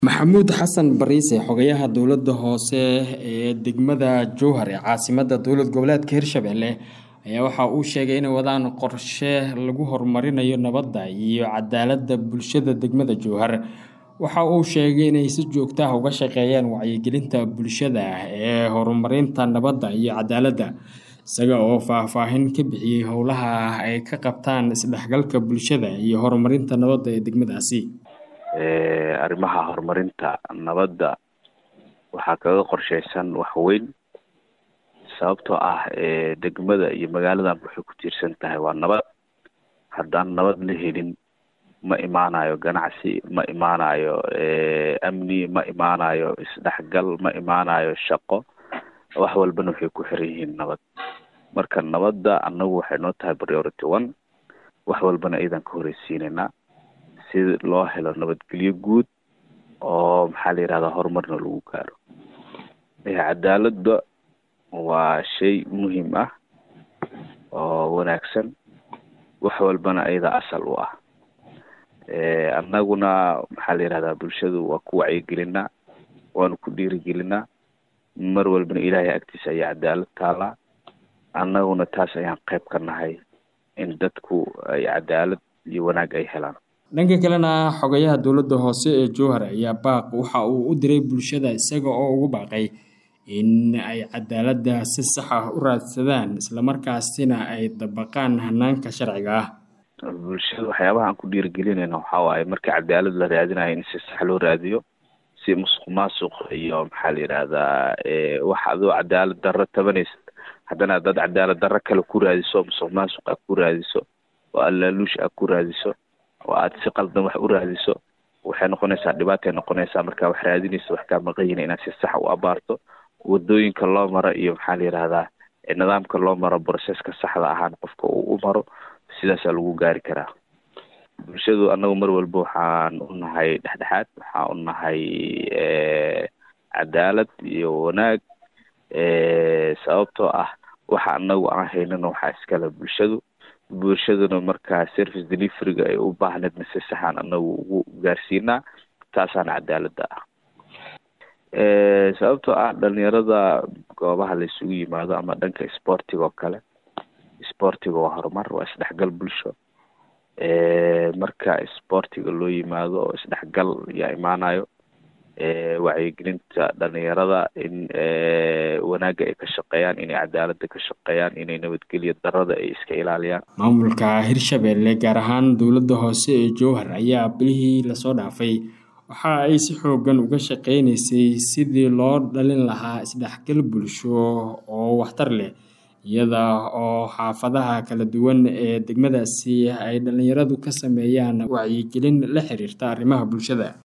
maxamuud xasan bariise xogayaha dowlada hoose ee degmada jowhar ee caasimada dowlad goboleedka hirshabelle ayaa waxa uu sheegay inay wadaan qorshe lagu horumarinayo nabadda iyo cadaalada bulshada degmada jowhar waxa uu sheegay inay si joogto ah uga shaqeeyaan wacyigelinta bulshada ee horumarinta nabadda iyo cadaaladda isaga oo faahfaahin ka bixiyey howlaha ay ka qabtaan isdhexgalka bulshada iyo horumarinta nabadda ee degmadaasi arrimaha horumarinta nabadda waxaa kaga qorsheysan wax weyn sababtoo ah degmada iyo magaaladan waxay ku tiirsan tahay waa nabad haddaan nabad la helin ma imaanayo ganacsi ma imaanayo amni ma imaanayo isdhexgal ma imaanayo shaqo wax walbana waxay ku xiran yihiin nabad marka nabadda annagu waxay noo tahay priority one wax walbana iyadan ka horeysiinaynaa si loo helo nabadgelyo guud oo maxaa la yihahdaa horumarna lagu gaaro cadaaladda waa shay muhiim ah oo wanaagsan wax walbana iyada asal u ah annaguna maxaa la yihahdaa bulshadu waa ku wacyigelinaa waanu ku dhiirigelinaa mar walbana ilaahay agtiisa ayaa cadaalad taalaa annaguna taas ayaan qayb ka nahay in dadku ay cadaalad iyo wanaag ay helaan dhanka kalena xogayaha dowladda hoose ee jowhar ayaa baaq waxa uu u diray bulshada isaga oo ugu baaqay in ay cadaaladda si sax ah u raadsadaan islamarkaasina ay dabaqaan hanaanka sharciga ah bulshada waxyaabaha aan ku dhiirigelinayna waxaa waaye markii cadaalad la raadinayo in si sax loo raadiyo si musuq maasuq iyo maxaa la yidhaahdaa wax adoo cadaalad darro tabanaysa haddana dad cadaalad darro kale ku raadiso musuq maasuq aad ku raadiso oo allaaluush aad ku raadiso oo aad si qaldan wax u raadiso waxay noqonaysaa dhibaatay noqonaysaa markaa wax raadinaysa wax kaa maqanyina inaad si sax u abaarto wadooyinka loo maro iyo maxaa la yidhahdaa nidaamka loo maro broseska saxda ahaan qofka uu u maro sidaasaa lagu gaari karaa bulshadu annagu mar walba waxaan u nahay dhexdhexaad waxaan u nahay cadaalad iyo wanaag sababtoo ah waxa anagu aan haynana waxaa iskale bulshadu bulshaduna markaa service deliveryga ay u baahneedna si saxaan anagu ugu gaarsiinaa taasaana cadaaladda ah sababtoo ah dhalinyarada goobaha la isugu yimaado ama dhanka sportiga oo kale sportiga waa horumar waa isdhexgal bulsho marka sportiga loo yimaado oo isdhexgal yaa imaanayo wacyigelinta dhalinyarada in wanaagga ay ka shaqeeyaan inay cadaaladda ka shaqeeyaan inay nabadgelyo darada ay iska ilaaliyaan maamulka hirshabelle gaar ahaan dowladda hoose ee jowhar ayaa bilihii lasoo dhaafay waxa ay si xoogan uga shaqeynaysay sidii loo dhalin lahaa isdhexgal bulsho oo waxtar leh iyada oo xaafadaha kala duwan ee degmadaasi ay dhalinyaradu ka sameeyaan wacyigelin la xiriirta arrimaha bulshada